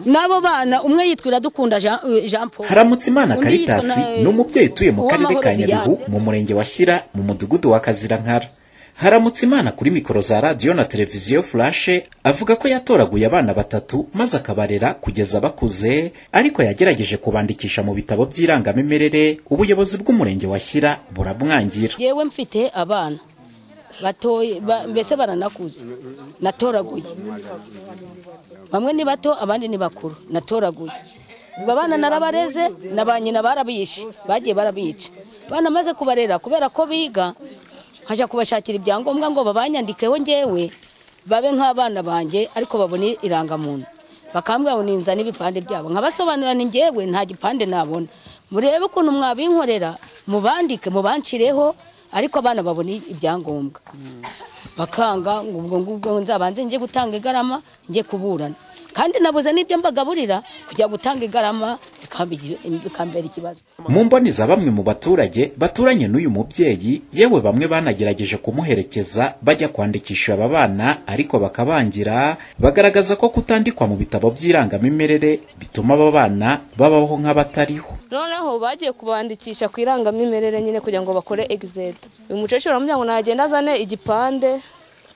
n'abo bana umwe yitwa iradukunda jean paul haramutse imana karitasi yitwa na- ni umubyeyi utuye mu karere Uwamahoro ka nyabihu Liliane. mu murenge wa shyira mu mudugudu wa kazirankara haramutse imana kuri mikoro za radiyo na televiziyo furashe avuga ko yatoraguye abana batatu maze akabarera kugeza bakuze ariko yagerageje kubandikisha mu bitabo by'irangamimerere ubuyobozi bw'umurenge wa shyira buramwangira yewe mfite abana batoye ba- mbese baranakuze natoraguye bamwe ni bato abandi ni bakuru natoraguye ubwo abana narabareze na ba nyina barabishe bagiye barabica abana maze kubarera kubera ko biga nkajya kubashakira ibyangombwa ngo babanyandikeho ngewe babe nk'abana banjye ariko babone irangamuntu bakambwira ngo ninza n'ibipande byabo nkabasobanurira ni ngewe nta gipande nabona murebe ukuntu mwabinkorera mubandike mubancireho ariko abana babone ibyangombwa bakanga ngo ubwo ngubwo nzabanze njye gutanga igarama njye kuburana kandi nabuze n'ibyo mbagaburira kujya gutanga igarama bikamba igi- bikambera ikibazo mu mboni za bamwe mu baturage baturanye n'uyu mubyeyi yewe bamwe banagerageje kumuherekeza bajya kwandikisha aba bana ariko bakabangira bagaragaza ko kutandikwa mu bitabo by'irangamimerere bituma aba bana babaho nk'abatariho noneho bagiye kubandikisha ku irangamimerere nyine kugira ngo bakore egizeta uyu mukecuru baramubwira ngo nagenda azane igipande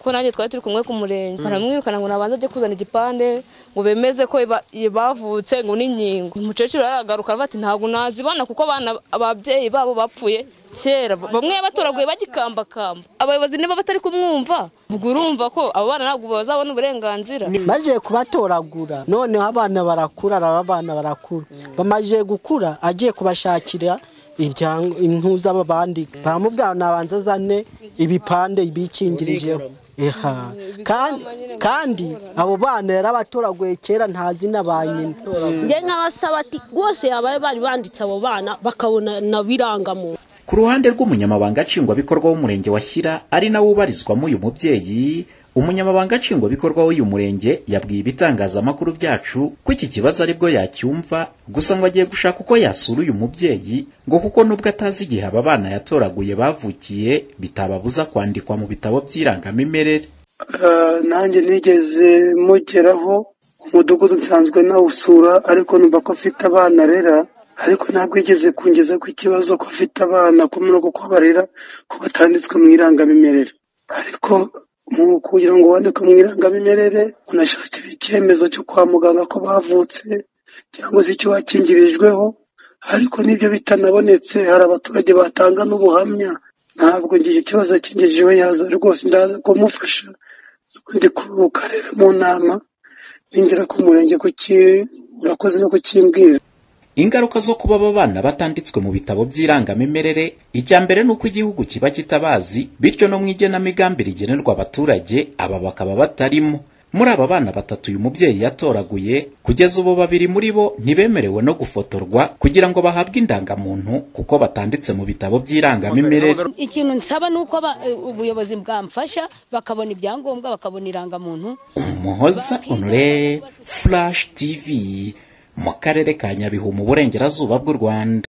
kuko nanjye twari turi kumwe ku murenge baramwirukana ngo nabanze ajye kuzana igipande ngo bemeze ko ba- bavutse ngo n'inkingo uyu mukecuru aragaruka aravuga ati ntabwo nazibana kuko abana ababyeyi babo bapfuye kera bamwe batoraguye bagikambakamba abayobozi niba batari kumwumva ubwo urumva ko abo bana ntabwo bazabona uburenganzira baje kubatoragura noneho abana barakura aba bana barakura bamaze gukura agiye kubashakira ibyango- impuza babandi baramubwira ngo nabanza azane ibipande bikingirijeho Eha. Kandi- kandi abo bana yarabatoraguye kera ntazi na ba nyina njye nk'abasaba ati rwose abaye bari banditse abo bana bakabona na birangamuntu ku ruhande rw'umunyamabanga nshingwabikorwa w'umurenge wa shyira ari nawe ubarizwamo uyu mubyeyi umunyamabanga nshingwabikorwa w'uyu murenge yabwiye ibitangazamakuru byacu ko iki kibazo aribwo yacyumva gusa ngo agiye gushaka uko yasura uyu mubyeyi ngo kuko nubwo atazi igihe aba bana yatoraguye bavukiye bitababuza kwandikwa mu bitabo by'irangamimerere Ah, nanjye nigeze mugeraho umudugudu nsanzwe nawusura ariko numva ko afite abana rera ariko ntabwo igeze kungeza ku ikibazo ko afite abana kumwe no kuko barera ko batanditswe mu irangamimerere ariko mu kugira ngo wandikwe mu irangamimerere unashakira icyemezo cyo kwa muganga ko bavutse cyangwa se icyo wakingirijweho ariko n'ibyo bitanabonetse hari abaturage batanga n'ubuhamya ntabwo njye icyo kibazo yakingijeho yaza rwose ndaza kumufasha ndi ku karere mu nama ninjira ku murenge kuki urakoze no kukimbwira Ingaruka zo kuba aba bana batanditswe mu bitabo by'irangamimerere icya mbere ni uko igihugu kiba kitabazi bityo no mu igenamigambi rigenerwa abaturage aba bakaba batarimo muri aba bana batatu uyu mubyeyi yatoraguye kugeza ubu babiri muri bo ntibemerewe no gufotorwa kugira ngo bahabwe indangamuntu kuko batanditse mu bitabo by'irangamimerere ikintu nsaba ni uko aba- ubuyobozi bwamfasha bakabona ibyangombwa bakabona irangamuntu umuhoza onore flash tv mu karere ka nyabihu mu burengerazuba bw'u rwanda